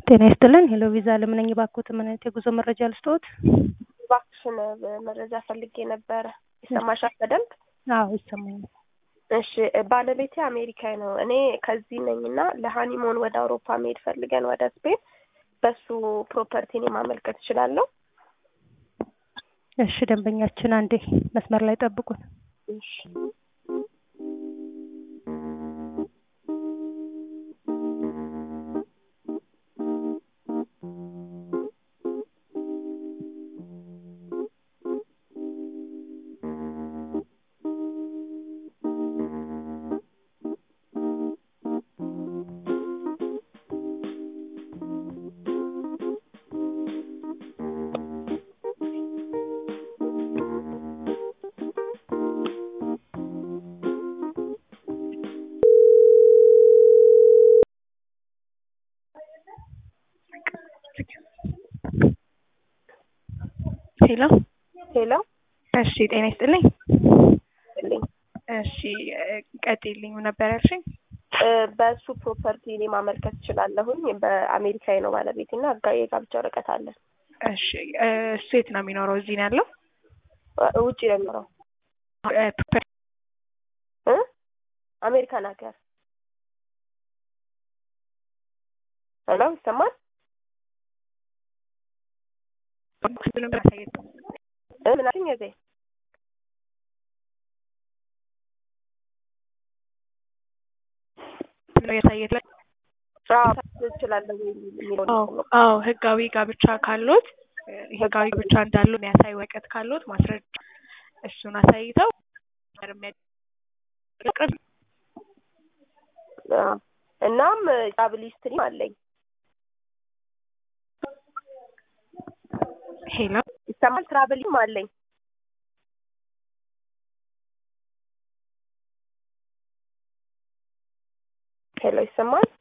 ጤና ይስጥልን ሄሎ ቪዛ ለምነኝ ባክዎት ምን አይነት የጉዞ መረጃ ልስጥዎት? እባክሽን መረጃ ፈልጌ ነበረ። ይሰማሻል በደንብ? አዎ ይሰማኛል። እሺ ባለቤቴ አሜሪካዊ ነው። እኔ ከዚህ ነኝ እና ለሀኒሞን ወደ አውሮፓ መሄድ ፈልገን ወደ ስፔን በሱ ፕሮፐርቲ እኔ ማመልከት እችላለሁ? እሺ ደንበኛችን አንዴ መስመር ላይ ጠብቁን። እሺ ሄሎ ሄሎ እሺ ጤና ይስጥልኝ። ልኝ እሺ ቀጥልኝ ነበር ያልሽኝ? በሱ ፕሮፐርቲ እኔ ማመልከት እችላለሁኝ። በአሜሪካዊ ነው ባለቤት እና ህጋዊ የጋብቻ ወረቀት አለን። እሺ እሱ የት ነው የሚኖረው? እዚህ ነው ያለው? ውጭ ነው የሚኖረው እ አሜሪካን ሀገር። ሄሎ ይሰማል? እ ምን አልሽኝ እህቴ? ያሳየት ላይ እችላለሁ የሚለው አዎ ህጋዊ ጋብቻ ካሎት ህጋዊ ጋብቻ እንዳሉ የሚያሳይ ወረቀት ካሎት ማስረጃ እሱን አሳይተው እናም ትራቭል ሂስትሪም አለኝ። ሄሎ ይሰማል? ትራቭልም አለኝ። ሄሎ ይሰማል?